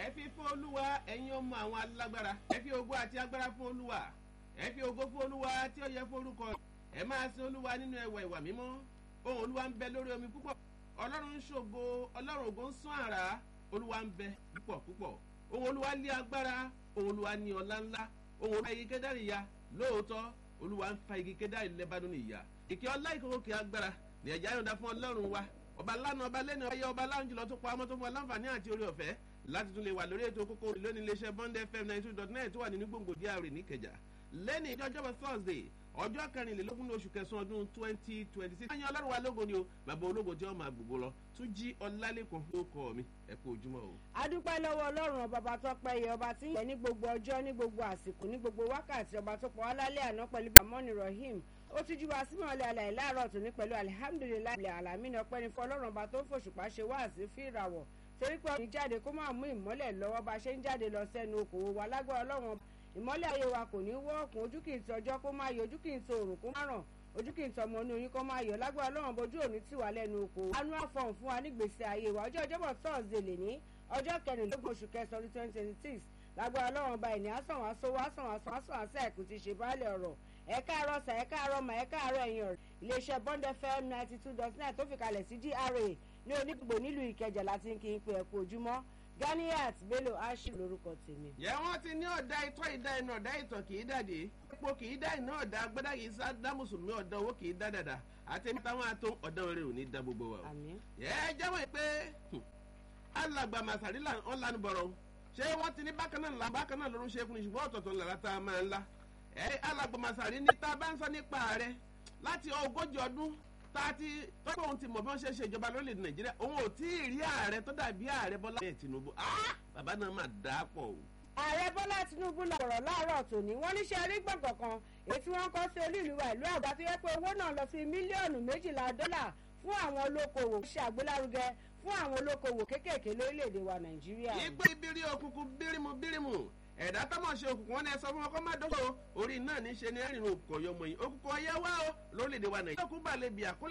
ẹ fi fún olúwa ẹ̀yin ọmọ àwọn alágbára ẹ fi ògo àti agbára fún olúwa ẹ fi ògo fún olúwa tí ó yẹ fún orúkọ ẹ máa sin olúwa nínú ẹwà ìwà mímọ́ ohun olúwa ń bẹ lórí omi púpọ̀ ọlọ́run ń ṣògo ọlọ́run ògo ń sán àrá olúwa ń bẹ púpọ̀ púpọ̀ ohun olúwa ní agbára ohun olúwa ní ọlá ńlá ohun olúwa igi kédárì ya lóòótọ́ olúwa ń fa igi kédárì lẹ́bàdún nìyà ìkẹ́ ọlá ìkókòkè agbára ní ẹ̀já yọ̀ǹda fún ọlọ́run wa ọba lánàá ọba lẹ́nu ọba yẹ ọba láwọn jùlọ tó pa ọmọ tó fún wa láǹfààní àti orí ọ̀fẹ́ láti tún lè wà lórí ètò kókó lónìí iléeṣẹ́ bond fm ninety two dot net tó wà nínú gbòǹgbò díà rè níkẹjà lẹ́ni ìjọ ọjọ́bọ̀ thursday ọjọ́ kẹrìnlélógún oṣù kẹsàn-án ọdún twenty twenty six. ẹ̀yin ọlọ́run wa lógo ni o bàbá ológo tí wọ́n máa gbogbo lọ tún jí ọlálẹ́kùn ló kọ́ mi ẹ kú ojúmọ́ o. adúpẹ́ lọ́wọ́ ọlọ́run ọba tó pẹ́ yẹ ọba tí ń yẹ ní gbogbo ọjọ́ ní gbogbo àsìkò ní gbogbo wákàtí ọba tó pọ̀ wá lálẹ́ àná pẹ̀lú bàmọ́ni rahim ó ti jú wa símọ̀ ọ̀lẹ́ àlàyé láàárọ̀ tòní pẹ̀lú alihamudulilayi alamina ọpẹ́ ní fún ọlọ́run ọba tó ń fòṣùpá ṣe wáàsí fún ìràwọ̀ torí pé ọ̀run jáde kó máa mú ìmọ́lẹ̀ lọ́wọ́ bá ṣe ń jáde lọ sẹ́nu okòwò wa lágbára ọlọ́run ìmọ́lẹ̀ ayé wa kò ní wọ́ọ̀kùn ojú kì í ti ọjọ́ kó máa yọ ojú kì í ti òrùn kó máa ràn ojú kì í ti ọmọ inú oyún kó máa yọ lágbára ọlọ́run bojú òní tì wá lẹ́nu okòwò. anú àfọ̀hún fún wa nígbèsè ayé wa ọjọ́ ọjọ́bọ̀ thursday lè ní ọjọ́ kẹrìnlélógún oṣù kẹsàn-án twenty twenty six lágbára ọlọ́run ọba ẹ̀ní àsàn wá sówó àsàn wá sàn àsàn àṣà ẹ̀kú ti ṣe báàlẹ̀ ọ̀rọ̀ ẹ káàárọ̀ sà ẹ káàárọ̀ mà ẹ káàárọ̀ ẹ̀yìn ọ̀rọ̀ iléeṣẹ́ bond fm ninety two dot nine tó fi kalẹ̀ sí gra ní onígbò nílùú ìkẹjà láti ń kí n pe ẹ̀kú ojúmọ́ ganiat bello ashim lorúkọ tèmi. yẹ wọn ti ní ọ̀dà ìtọ́ ìdá iná ọ̀dà ìtọ̀ kì í dàdé epo kì í dá iná ọ̀dà agbádá kì í sá dá mùsùlùmí ọ̀dà owó kì í dá dàdà àti ẹ̀mí táwọn àtó ọ̀dà orin ò ní dá gbogbo wa o. àmín. yẹ jẹ́wọ́ pé alàgbà màsàrí ọ̀lànà bọ̀rọ̀ ṣé wọ́n ti ní bákan náà bákan náà lórun ṣe fún mi ṣùgbọ́n ọ̀tọ̀ọ̀tọ̀ lára tá a máa ń la. ẹ alàgbà màsàrí ní tá a bá ń sọ nípa rẹ láti ogójì ọdún tààtì tọ́pọ̀ ohun ti mọ̀ bí wọ́n ṣe ṣe ìjọba lórílẹ̀‐èdè nàìjíríà òun ò tí ì rí ààrẹ tó dàbí ààrẹ bọ́lá ẹ̀ tinubu bàbá náà máa dà á pọ̀ o. ààrẹ bọ́lá tinubu la ọ̀rọ̀ láàárọ̀ tòní wọ́n ní ṣe rí gbọ̀ngàn kan èyí tí wọ́n kọ́ sí olú ìlú wa ìlú àgbà tó yẹ pé owó náà lọ sí mílíọ̀nù méjìlá dọ́là fún àwọn olókoòwò ṣe àgbélárugẹ fún àwọn olókoòwò kéékèèké lórílẹ̀‐èdè wa nàìjíríà. ìgbé ibiri òkùnkùn bírímù bírímù ẹ̀dá tọ́mọ̀ ṣe òkùnkùn wọn ni ẹ sọ fún wọn kó má dọ́sọ̀ orí náà ní ṣe ní ẹ̀rìn òkùnkùn ọ̀yọ́mọ yìí òkùnkùn ọ̀yẹ́ wá o lórílẹ̀‐èdè wa nàìjíríà.